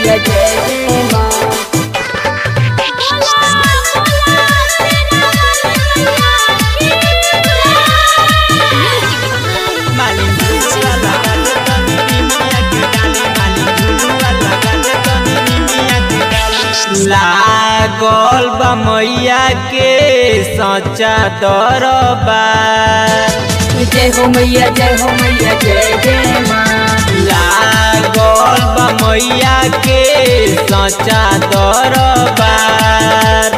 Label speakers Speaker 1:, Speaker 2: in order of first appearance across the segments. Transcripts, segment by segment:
Speaker 1: मैया जय जय माँ
Speaker 2: मालिन झुलुआ लगा दे तनी निमिया के डाली मालिन झुलुआ लगा दे तनी निमिया के डाली लागल बा मैया के सच्चा दरबार
Speaker 1: जय हो मैया जय हो मैया जय जय माँ
Speaker 2: लागल बा मैया के सच्चा दरबार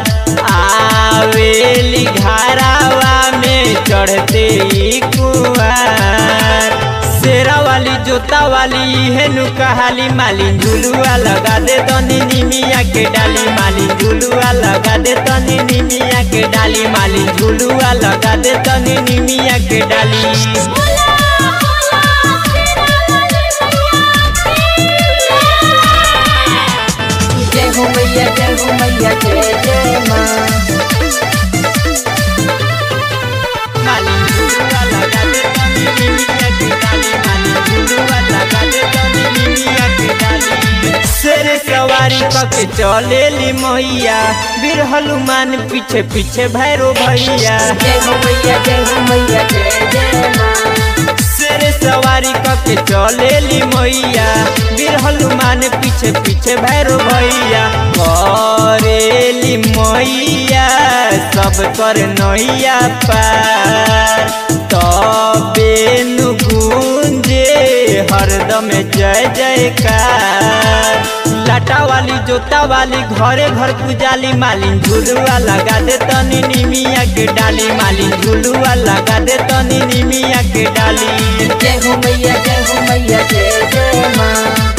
Speaker 2: आवेली घरावा में चढ़ते ही कुआर शेरा वाली जोता वाली हेनु कहाली मालिन झुलुआ लगा दे तनी निमिया के डाली मालिन झुलुआ लगा दे तनी निमिया के डाली मालिन झुलुआ लगा दे तनी निमिया के डाली
Speaker 1: जय हो मैया जय हो मैया जय जय माँ
Speaker 2: मालिन झुलुआ लगा दे तनी निमिया के डाली मालिन झुलुआ लगा दे तनी निमिया के डाली शेर सवारी कके चलेली मैया बीर हनुमान पीछे पीछे भैरो भैया
Speaker 1: जय हो मैया जय हो मैया जय जय माँ
Speaker 2: शेर सवारी कके चलेली मैया बीर हनुमान पीछे पीछे भैरो भैया करेली मैया सब कर नैया पार तबे नु गूंजे हरदम जय जयकार लाटा वाली जोता वाली घरे घर पुजाली मालिन झुलुआ लगा दे तनी निमिया के डाली मालिन झुलुआ लगा दे तनी निमिया के डाली
Speaker 1: जय हो मैया जय हो मैया जय जय माँ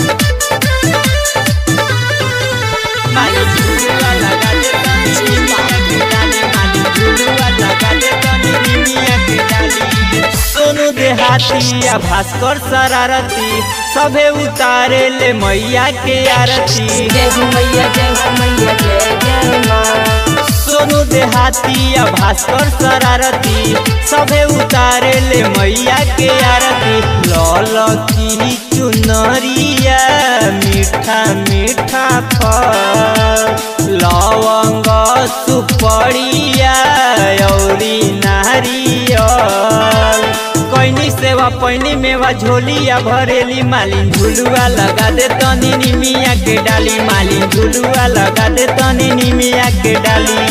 Speaker 2: मालिन झुलुआ लगा दे तनी निमिया के डाली मालिन झुलुआ लगा दे तनी निमिया के डाली सोनू देहाती आ भास्कर शरारती सभे उतारे ले मैया के आरती
Speaker 1: जय हो मैया जय हो मैया जय जय माँ
Speaker 2: सोनू देहाती आ भास्कर शरारती सभे उतारे ले मैया के आरती लल की चुनरिया मीठा मीठा फल लवंग सुपड़िया औरी नारियल कैनी सेवा पैनी मेवा झोलिया भरेली मालिन झुलुआ लगा दे तनी निमिया के डाली मालिन झुलुआ लगा दे तनी निमिया के डाली